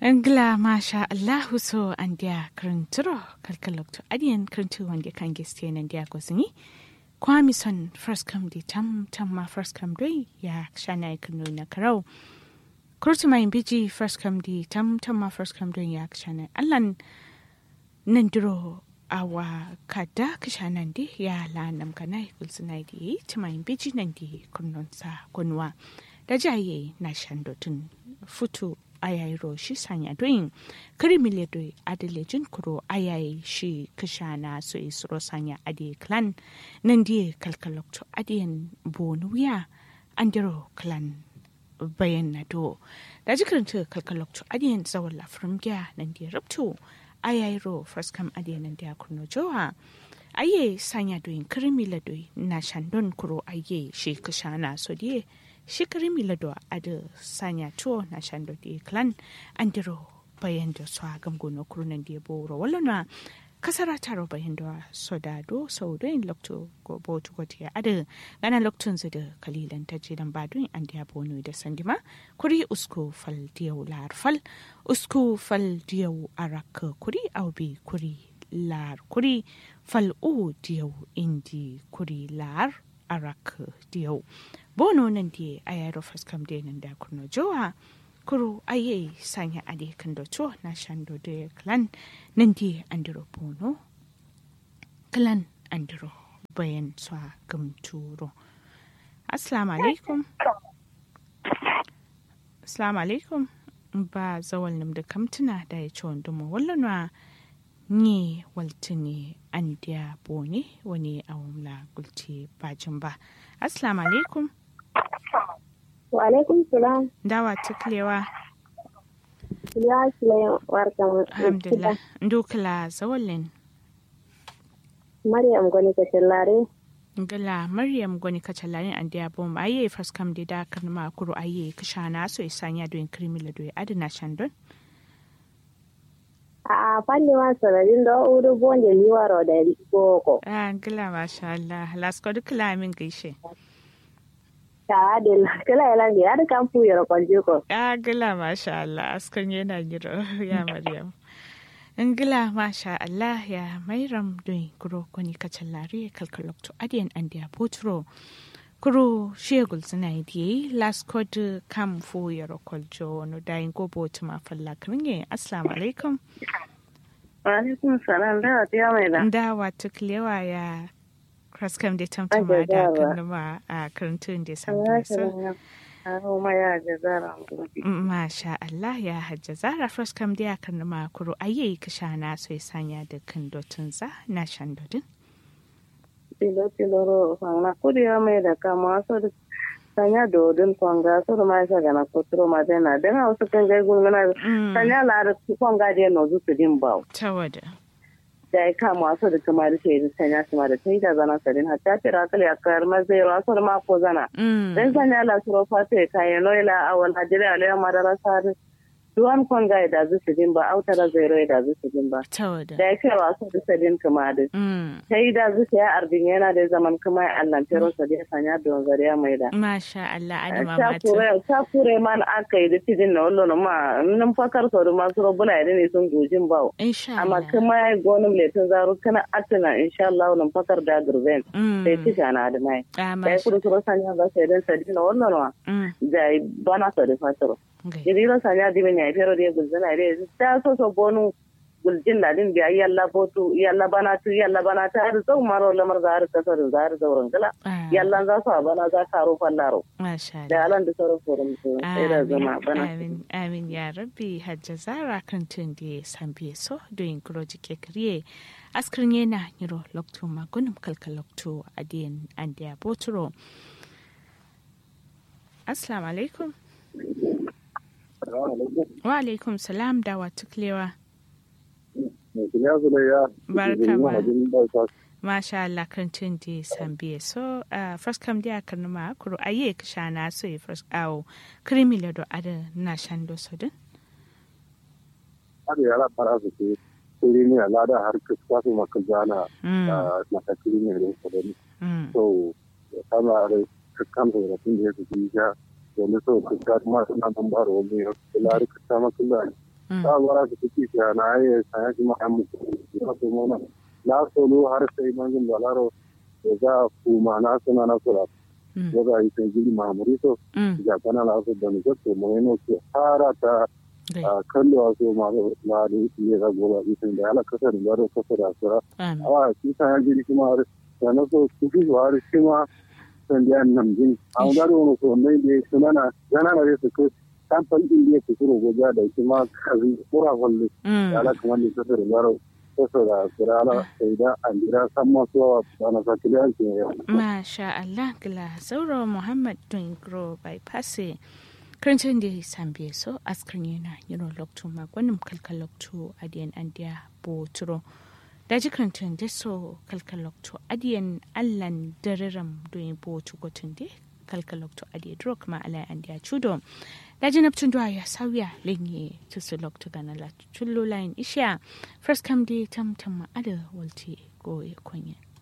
Angla masha Allahu so an dia krinturo kalkalokto adian krintu wande kan geste nan dia gosini kwami son first come di tam tam ma first come doi ya shana ikunu na karau kurtu mai biji first come di tam tam ma first come doi ya shana allan nan duro awa kada kishanan di ya la nam kana kulsuna di tumai biji nan di kunnon sa kunwa da jaye na shandotun futu ayayi shi sanya doyin kari mile doi adalejin kuro ayayi shi kashana so isro sanya ade clan nan die kalkalokto adiyan bonuya andiro clan bayan na do da jikaranta kalkalokto adiyan zawon lafirin gya nan die rabto ayayi ro first kam adiyan nan dia kurno jowa aye sanya doyin kari mile doi na shandon kuro aye shi kashana so die shikari milado ada sanya tuo na shando di klan andiro bayan da su agam gono kurunan di boro walana kasara taro bayan da soda do sau da yin lokto go botu gotiya ada gana loktun da kalilan ta ce dan badun an da bono da sandima kuri usko fal diyau lar fal usko fal diyau arak kuri aubi kuri lar kuri fal u diyau indi kuri lar arak diyau bono nan die ayaro faskam de nan da kurno jowa kuro aye sanya ade kan do to na shando de clan nan die andiro bono clan andiro bayan swa gamturo assalamu alaikum assalamu alaikum ba zawal nim da kamtuna da ya ci wanda mu wallanwa ni waltini an dia bone wani awamla gulti bajin ba assalamu alaikum Wa alaikum salam. dawa tuklewa Ya kila warkan. alhamdulillah ndukla zawalin Maryam gwani ka tallare. ngala maryam goni kacalarin an dia bom aye first kam de da kan ma kuro aye kishana so isanya do in krimila do adina shandon A fanni ma sanarin da uru bonje liwaro da boko. ah ngala masha Allah lasko dukla min gaishe Ta adil kala yalan ya da kan fu yoro kwalje ko. ah ngala masha Allah askan yana giro ya maryam ngila masha Allah ya mairam don kuro kuni kacalari kalkalokto adiyan an dia potro kuro shegul suna yi last code kam fu yaro kwaljo no dayin gobo tuma falla kringe assalamu alaikum Wa alaikum salam da ta mai da. dawa tuklewa ya kraskam da tamtama Ake da dawa. kanuma a karantun da samu so Aro ma ya jazara. Masha Allah ya hajja zara kraskam da ya kanuma kuro ayi kashana so ya sanya da kan dotun za na shan dodin Tilo tilo ro fanga kudi ya mai da kama so da sanya dodin kwanga so da ma sa gana kotro ma dena den hausa kan gai gulmana sanya la da kwanga de no zu su din bawo. tawada da ya kama wasu da kuma da shaidu sanya su ma da ta yi da zana sadin hatta tira kala ya kayar mazai wasu da mako zana dan sanya la suro fata ya kayan noila a wani hajjiri alayya madara sari duwan kwanga ya dazu su din ba autara zairo ya dazu su din ba tawada da ya kai wasu da sadin kuma da Mm. ta yi dazu ta ya ardin yana da zaman kuma ya allantero sadin sanya don zariya mai da Masha Allah adama ta mata kure ta kure man aka yi da tidin na wallo ma nan fakar sau da masu robuna ya ne sun gojin bawo insha amma Allah kuma ya gonin letin zaru kana atina insha Allah nan fakar da gurben Mm. sai tisha na da mai Ah, da ya Masha kudu suro sanya ga sai dan sadi na wannan wa Mm. da bana sa da fataro Gai. jadi ro sanya di benya pero dia gulzana re ta so so bonu guljin da din biya yalla botu yalla bana tu yalla bana ta har zau maro lamar zar ka sar zar zauren gala Ah, yalla za su bana za ka ro fallaro Masha da Allah alan da sauran forum su sai da zama bana amin amin ya rabbi hajja zara kan tun da ya sambe so doyin kuroji ke kriye askrin yana niro lokto magunum kalka lokto adiyan an da boturo assalamu alaikum wa alaikum salam da wa tuklewa Barka ma. masha Allah kan tun da ya sambe so uh, first kam da kan ma kuro aye ka shana so ya first awo krimi do ada na shando so din har yara fara su ke kuri ne a lada har kusa su maka jana Mm. a matakiri ne da su gani Mm. so ya kama da kakkan da tun da ya su ji ja wani so kusa kuma suna nan ba da wani ya kula da kusa makula ta bara su kike ta na yi saya shi ma an mutu ya so mona na solo har sai manzin balaro da za kuma na suna na sura da za yi kan gidi mamurito ya kana la su da ni ko mo ne ko fara ta kallo a so ma na da ne ga goba isin da ala kasar da ro kasar da sura a shi ta gidi kuma har da na so su fi har shi ma san da nan jin a da ro so ne da suna na yana da su ko kamfan din da ke kuro goja da shi ma kazi kura wallo ala kuma ne kasar da ro kasar da sura ala sai da an jira san ma so ba na sakili an ce masha Allah gila sauro Muhammad Dungro bypass karancin da sambe so askrin yana yiro lokto magwanin kalkal lokto adiyan andiya boturo da ji karancin da so kalkal lokto adiyan allan dariram doyin botu gotun de kalkal lokto adiya dro kuma ala andiya chudo da ji naptun duwa ya sauya lenye tusu lokto gana la chullo line isha first come day tam tam ma'ada walti go ya konya